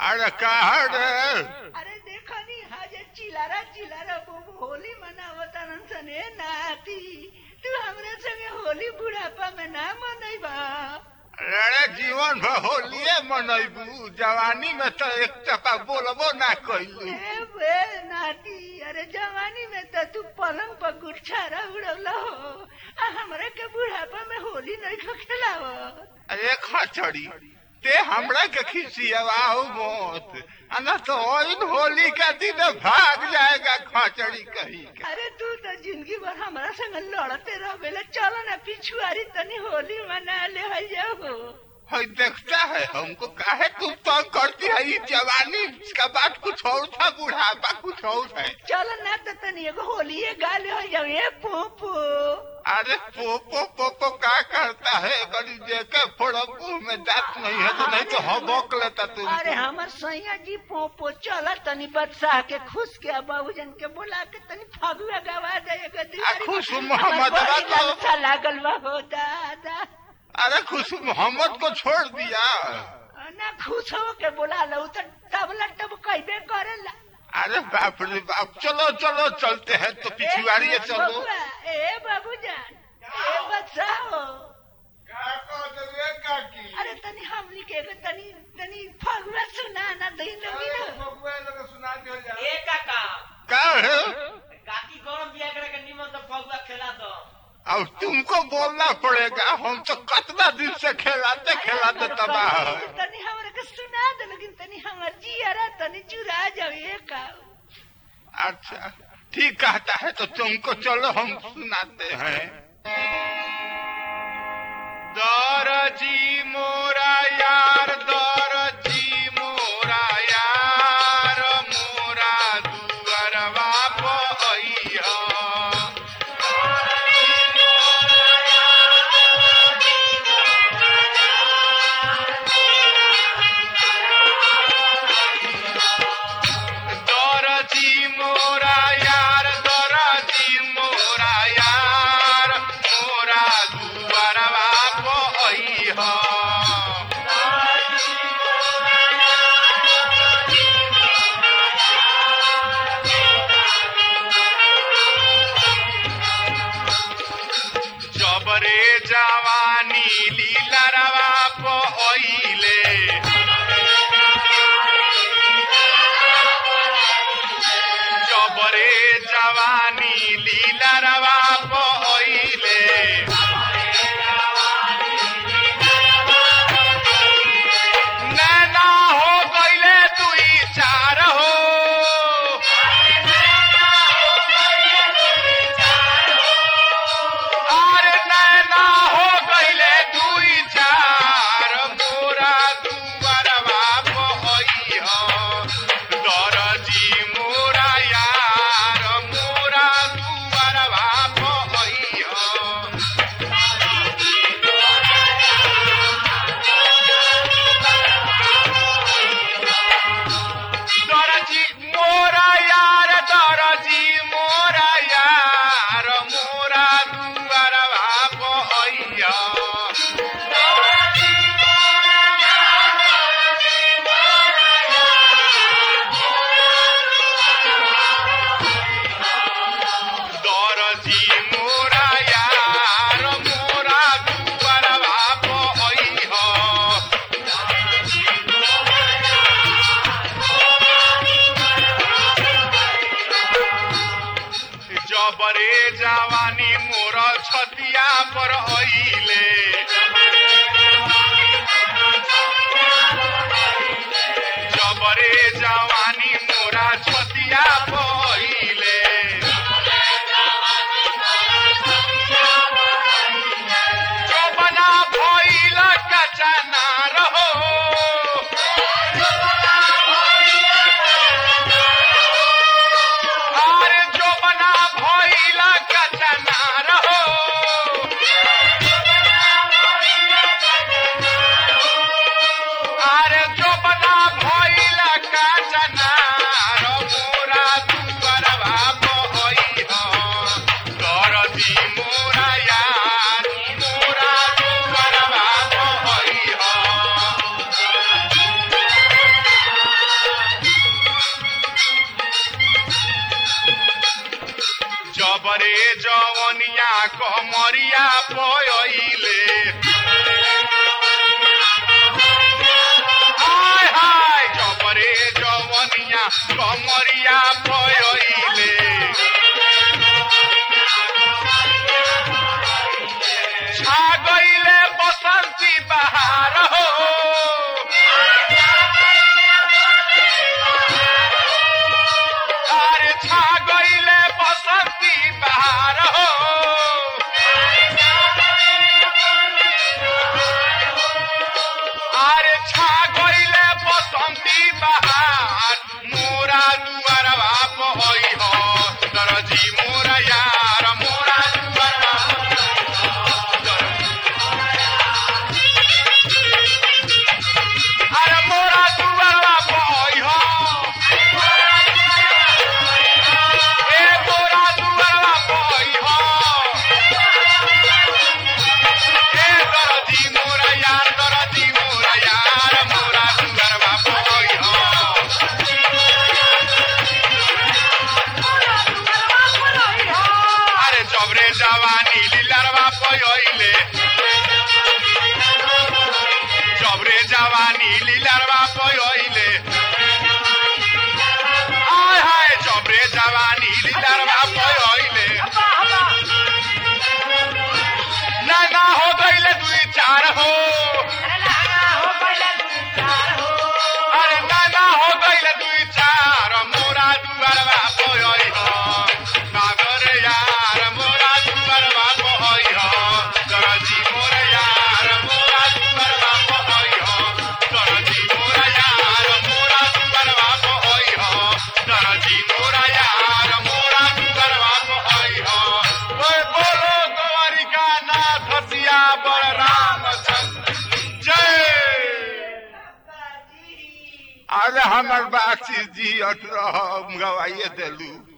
अरे कहा रे अरे देखो नी हाजे चिलारा चिलारा बुबु होली मनावतारन सने नाती तू हमरे संगे होली बुढ़ापा में ना मनैबा अरे जीवन भर होलिए मनैबू जवानी में तो एक टका बोलबो ना कैलू ए बे नाती अरे जवानी में तो तू पलंग पर गुच्छारा उड़ौला हो आ हमरा के बुढ़ापा में होली नहीं खो खेलाव अरे खचड़ी ते हमरा के खिसियावाओ मत अना तो ओइन होली का दिन भाग जाएगा खचड़ी कहीं के अरे तू तो जिंदगी भर हमारा संग लड़ते रह गए चलो ना पिछुआरी तनी होली मना ले है जाओ है देखता है हमको काहे तुम तंग करती है ये जवानी इसका बात कुछ और था बुढ़ापा कुछ और है चलो ना तो तनी एगो होली गा ले है जाओ ए पोपो अरे पोपो पोपो क्या करता है कभी देखे फोड़ो में दांत नहीं है तो नहीं तो हबक लेता तुम अरे हमर सैया जी पोपो चल तनी बदशाह के खुश के बाबूजन के बुला के तनी फगुआ गवा दे आ, खुश मोहम्मद बाबा। अच्छा लागल बा हो दादा अरे खुश मोहम्मद को छोड़ दिया ना खुश हो के बुला लो तो तबला टब कहबे करेला अरे बाप रे बाप चलो चलो चलते हैं तो पिछुआरी ए चलो बबुआ, ए बाबूजान ए बदशाह हो अरे तनी हमनी के एगो तनी तनी फगुआ सुना ना दई लोगी ना ए काका क्या है काकी गरम बिया करे के निमन तो फगुआ खेला दो अब तुमको बोलना पड़ेगा हम तो कितना दिन से खेलाते खेलाते तबाह है तनी हमरा के सुना दे लेकिन तनी हमर जियारा तनी चुरा जाओ ए का अच्छा ठीक कहता है तो तुमको चलो हम सुनाते हैं दरजी मोरा यार दरजी मोरा यार मोरा दुअरवा पइहा दरजी मोरा यार दरजी मोरा यार मोरा दुअरवा पइहा कमरिया पयले हाय हाय जबरे जवनिया कमरिया पयले छा गईले बसंती बहार हो अरे छा गईले बसंती बहार हो अरे छा गईले बसंती बहार मोरा दुआरवा पहई हो दरजी मोरा यार मोरा दुआरवा अरे मोरा दुआरवा पहई हो ए मोरा दुआरवा पहई हो ए दरजी मोरा यार दरजी मोरा यार मोरा दुआरवा पहई हो अरे जबरे जवानी लीलरवा पयले जबरे जवानी लीलरवा पयले हाय हाय जबरे जवानी लीलरवा पयले ना ना हो गईले दुई चार हो अरे ना ना हो गईले दुई चार मोरा दुआरवा पयई हो सागर यार मोरा दुआरवा पयई हो दरजी मोरा यार मोरा दुआरवा पयई हो दरजी मोरा यार मोरा दुआरवा पयई हो दरजी मोरा यार मोरा दुआरवा पयई हो ओए बोलो द्वारिका नाथ सिया बर रामचंद्र जय अरे हमर बाक्षी जी अठ रह गवाइए देलू